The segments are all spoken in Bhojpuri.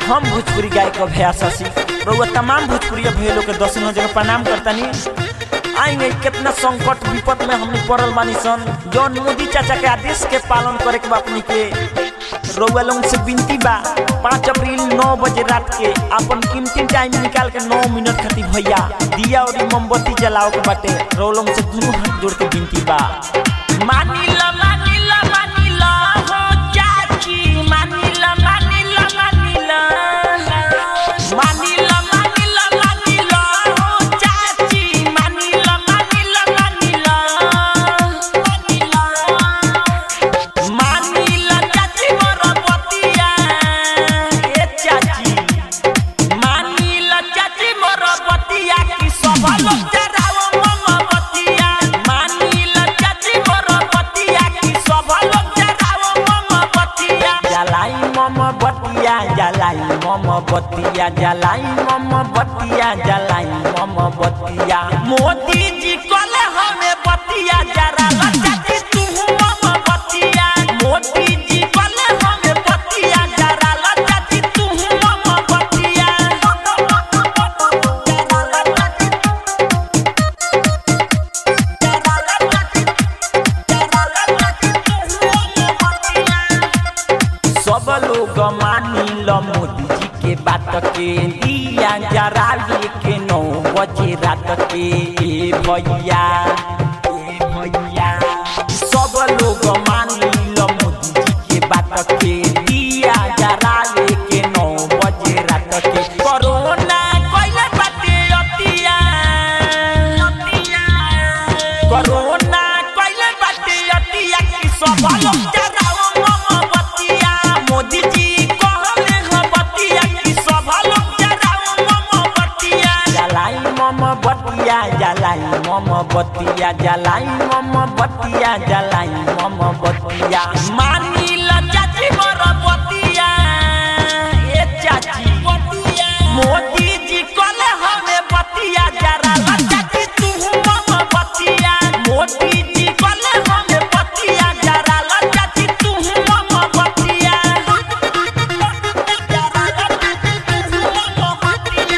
हम भोजपुरी गायक भैया शशि रउआ तमाम भोजपुरी भैया लोग के दस जगह प्रणाम करतानी आएंगे कितना संकट विपद में हमने पड़ल बानी सन जौन मोदी चाचा के आदेश के पालन करे के बा अपनी के रउआ लोग से विनती बा पाँच अप्रैल नौ बजे रात के अपन कीमती टाइम निकाल के नौ मिनट खातिर भैया दिया और मोमबत्ती जलाओ के बाटे रउआ लोग से दोनों हाथ जोड़ के विनती बा मानिला मानिला मानिला हो चाची मानिला मानिला मानिला मानिला मानिला मानिला हो चाची मानिला मानिला मानिला मानिला चाची मोर बतिया ए चाची मानिला चाची मोर बतिया की सब लोग जराओ मोमबतिया मानिला चाची मोर बतिया की सब लोग जराओ मोमबतिया जलाई मोमबतिया जलाई मोमबतिया जलाई मोमबतिया जलाई मोमबतिया मोदी जी कले हमें बतिया जरा चाची तू मोमबतिया मोदी जी कले हमें बतिया जरा चाची तू मोमबतिया सब लोग मानी लो मोदी जी के बात के दिया जरा के नौ बजे रात के ए भैया ए भैया सब लोग मानी लो मोदी जी के बात के दिया जरा के नौ बजे रात के कोरोना कइले बाटे अतिया कोरोना कइले बाटे अतिया की सब लोग जराओ मोमबतिया मोदी जी कहले ह बतिया की सब लोग जराओ मोमबतिया जलाई मोमबतिया जलाई मोमबतिया जलाई मोमबतिया जलाई मोमबतिया मानी ल चाची मोर बतिया ए चाची मोदी जी कहले हमें बतिया जरा ला चाची तू मोमबतिया मोदी जी कहले हमें बतिया जरा ला चाची तू मोमबतिया जरा ला चाची तू मोमबतिया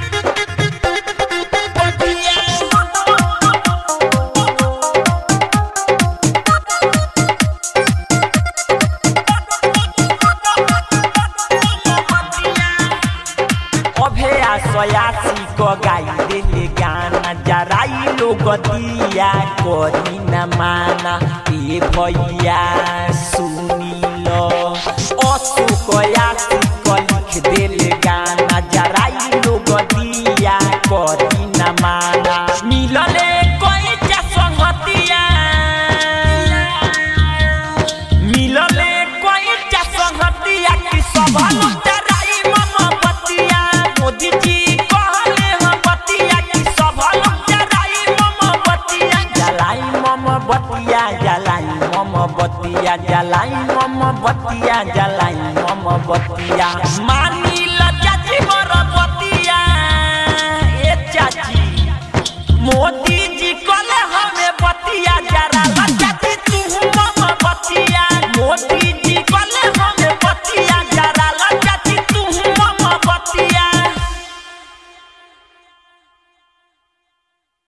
अभे आसयासी को गाई देले गाना जराई लोग दिया करी न माना ए भैया सुनी लो अशोक यासी को लिख देले गाना जराई लोग दिया करी न माना मिलले कोई चा संगतिया मिलले कोई चा संगतिया की सब लोग जराई मोमबतिया मोदी जी कहले हम बतिया की सब लोग जराई मोमबतिया जलाई मोमबतिया जलाई मोमबतिया जलाई मोमबतिया जलाई मोमबतिया मानी